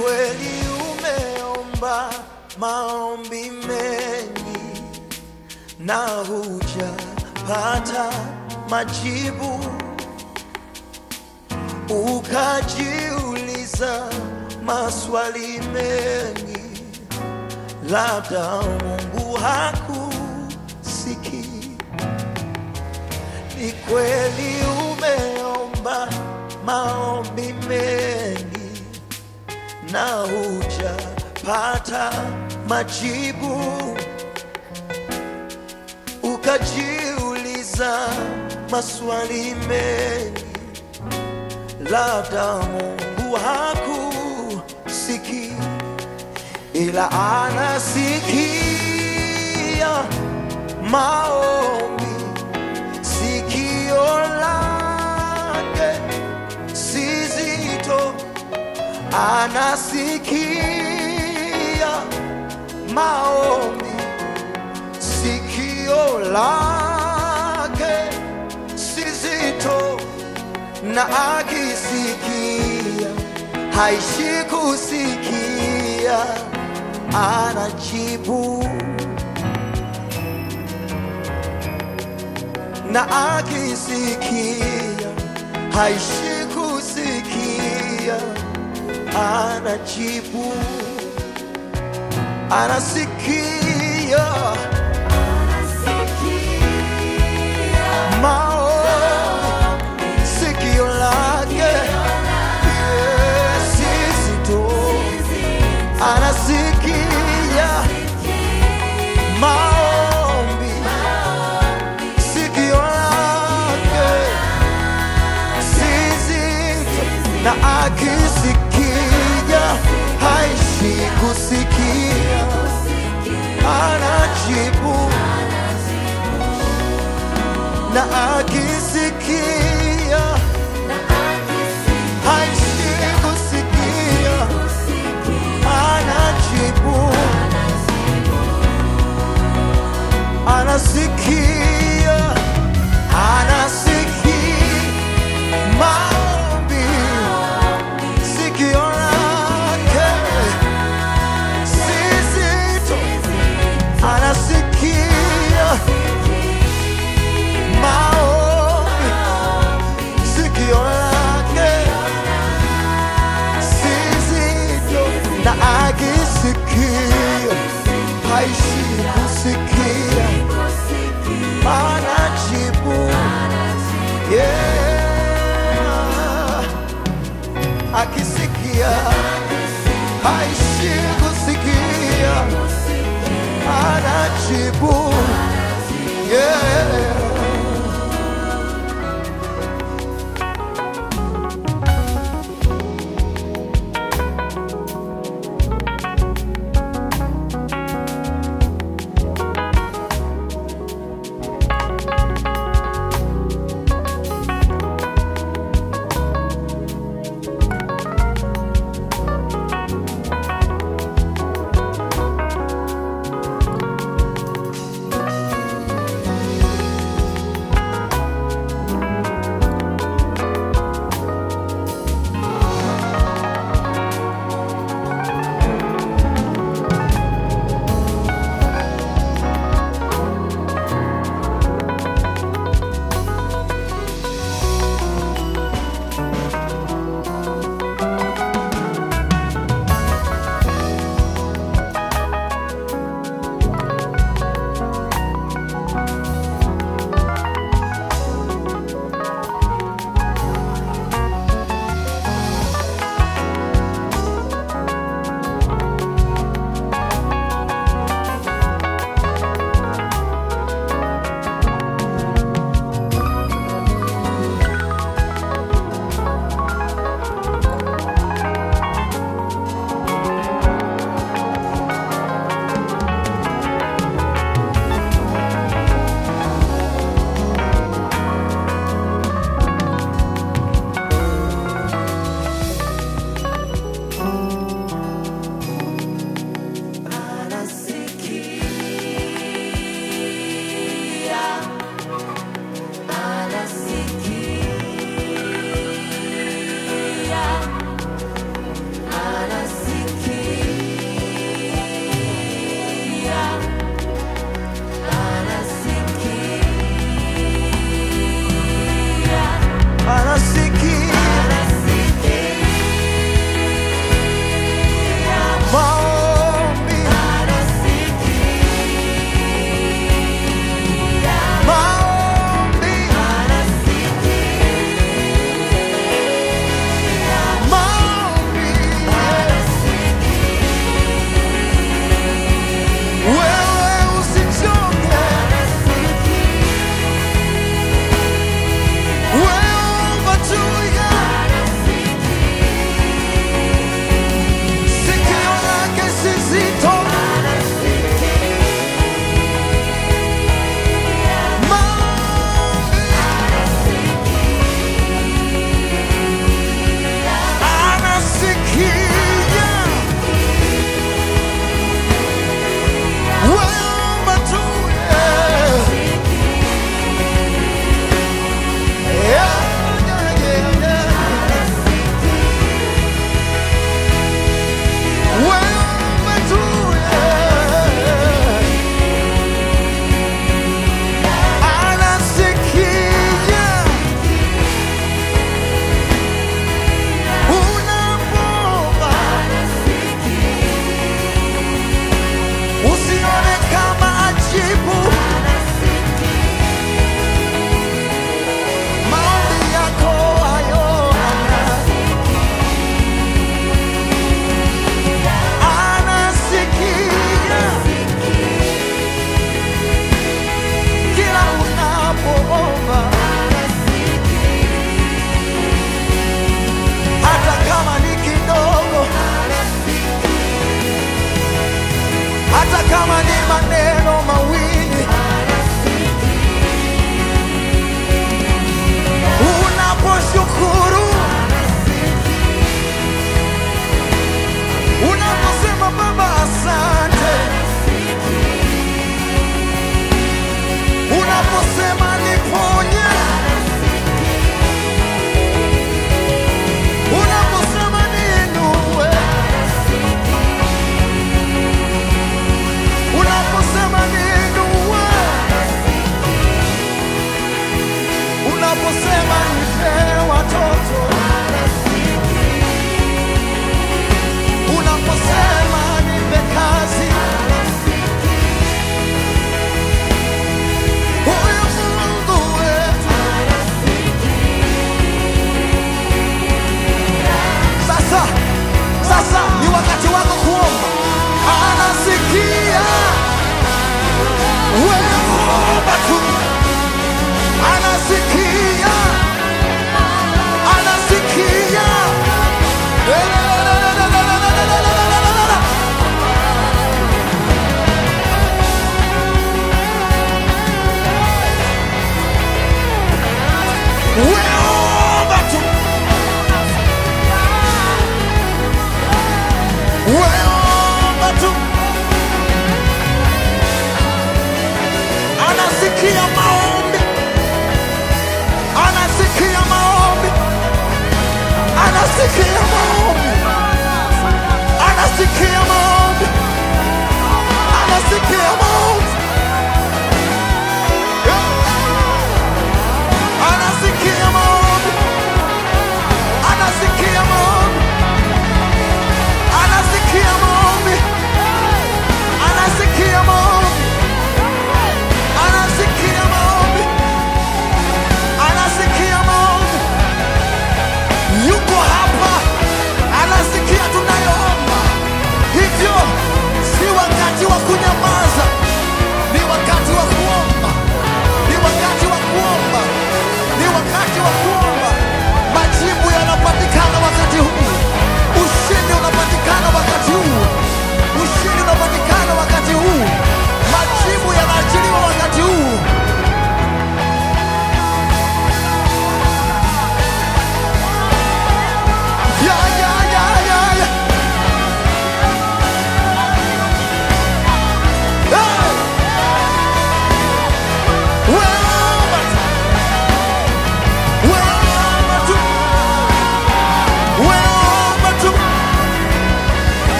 kweli umeomba maombi mengi na hujapata majibu, ukajiuliza maswali mengi, labda Mungu hakusikii. Ni kweli umeomba maombi mengi na hujapata majibu, ukajiuliza maswali mengi, labda Mungu hakusikii, ila anasikia maombi, sikio lake si zito anasikia maombi, sikio lake si zito, na akisikia haishi kusikia, anajibu na akisikia haishi kusikia anajibu, anasikia maombi, sikio lake Yes, zito, anasikia maombi, sikio lake si zito, na akisikia haishi kusikia, anajibu na akisikia haishi kusikia, anajibu anasikia anasikia maombi sikio lake si zito anasikia maombi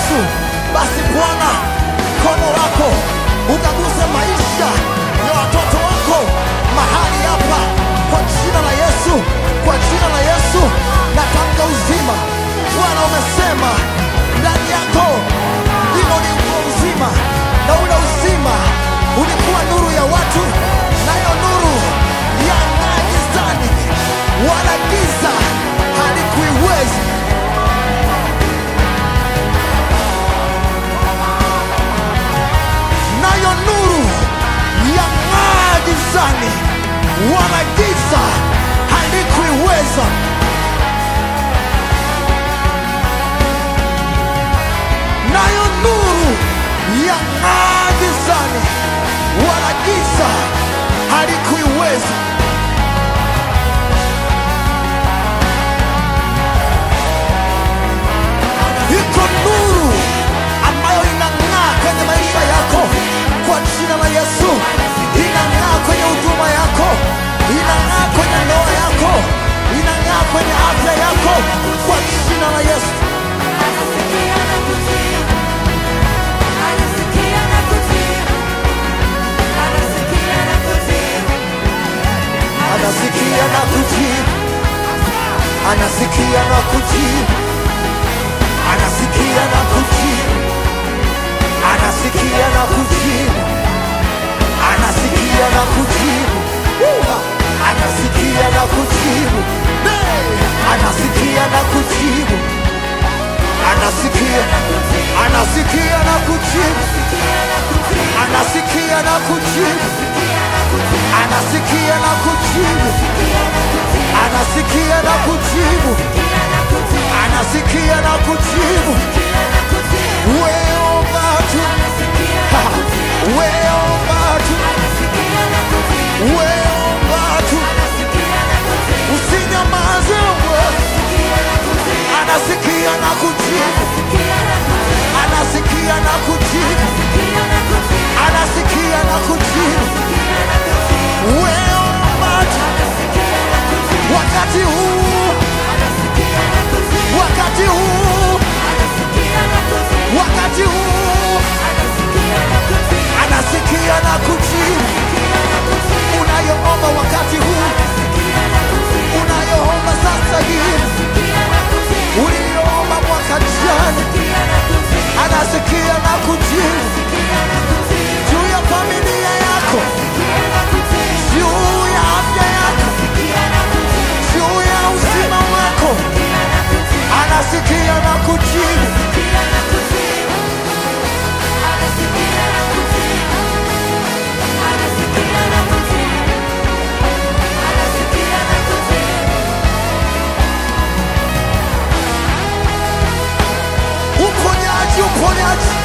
Yesu, basi Bwana, mkono wako ukaguse maisha ya watoto wako mahali hapa, kwa jina la Yesu, kwa jina la Yesu natamka uzima. Bwana, umesema ndani yako ndimo ulikuwa uzima, na ule uzima ulikuwa nuru ya watu, nayo nuru yang'aa gizani, wala giza halikuiwezi. nayo nuru yang'aa gizani, wala giza halikuiweza. Nayo nuru yang'aa gizani, wala giza halikuiweza. Iko nuru ambayo inang'aa kwenye maisha yako kwa jina la Yesu, inang'aa kwenye huduma yako, inang'aa kwenye ndoa yako, inang'aa kwenye afya yako kwa jina la Yesu. Anasikia na kujibu, anasikia na kujibu, anasikia na kujibu, anasikia na kujibu, anasikia na kujibu, Uha! anasikia na kujibu, Hey! anasikia na kujibu, anasikia, anasikia na kujibu, anasikia na kujibu, anasikia na kujibu, anasikia na kujibu, anasikia na kujibu. Weomba tu, Ha! weomba tu, weomba tu, usinyamaze wewe. Anasikia na kujibu, anasikia na kujibu, anasikia na kujibu. Weomba tu, wakati huu, wakati huu, wakati huu, anasikia na kujibu. Unayoomba wakati huu, unayoomba sasa hivi, uliyoomba mwaka jana, anasikia na kujibu juu ya familia yako, juu ya afya yako, juu ya uzima wako, anasikia na kujibu. Uponyaji, uponyaji,